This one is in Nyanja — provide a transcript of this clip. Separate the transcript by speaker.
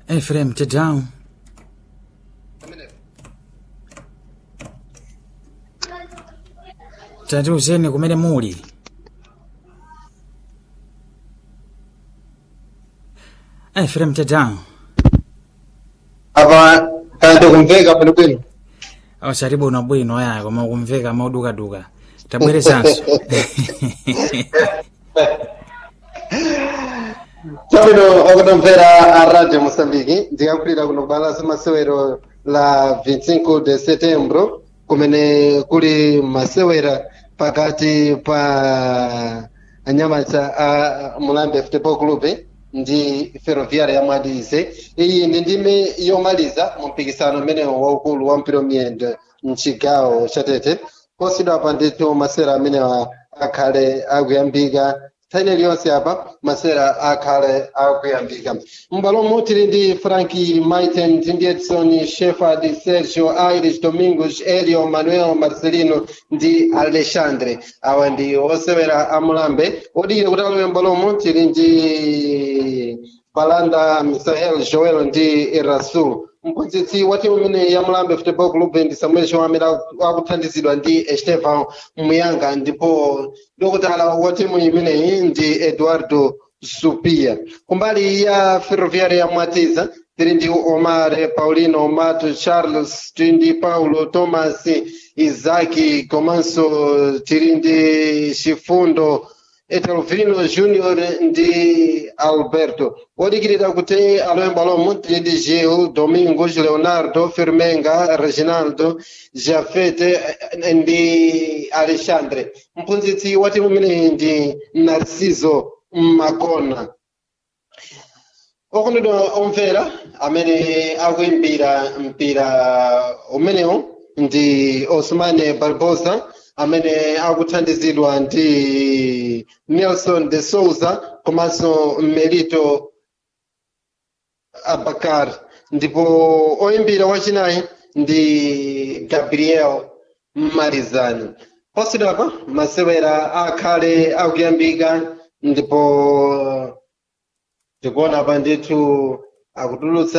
Speaker 1: Ephraim Tedao. tatiuzeni kumene muli Ephraim Tedao.
Speaker 2: apa kanthu kumveka bwinobwino
Speaker 1: osati bwinobwino aya koma kumveka maudukaduka tabweresanso
Speaker 2: chabwino akutomvera a radio moçambique ndikakulira kuno balaso masewero la 25 de setembro kumene kuli masewera pakati pa anyamata a mulambe futebol club ndi ferroviária ya mwadize iyi ndi ndime yomaliza mu mpikisano umenewo waukulu wa mpira miyendo mchigawo cha tete posidwa pa ndithu masewera amenewa akhale akuyambika nthawi iliyonse apa masewera akhale akuyambika m'bwalomo tili ndi franki maiten ndi edson shefard sergio aires domingos elio manuel marcelino ndi alexandre awa ndi osewera amulambe odikira kuti alowe m'bwalomo tili ndi balanda misael joel ndi rasul mphunzitsi wa timu imene ya mulambe football club ndi samuel show amene akuthandizidwa ndi estevan muyanga ndipo dokotala wa timu imeneyi ndi eduardo supia kumbali ya ferroviária ya mwatiza tili ndi omar paulino mato charles tili ndi paulo thomas isaki komanso tili ndi chifundo etelvino junior ndi alberto odikirira kuti alowe m'bwalomo tili ndi gil domingos leonardo firmenga reginaldo jafete ndi alexandre mphunzitsi wa timu imeneyi ndi narciso makona okondedwa omvera amene akuimbira mpira umenewo ndi osmane barbosa amene akuthandizidwa ndi nelson de souza komanso melito abakar ndipo oyimbira wachinayi ndi gabriel marizani posidwapa masewera akhale akuyambika ndipo tikuona pa ndithu akutulutsa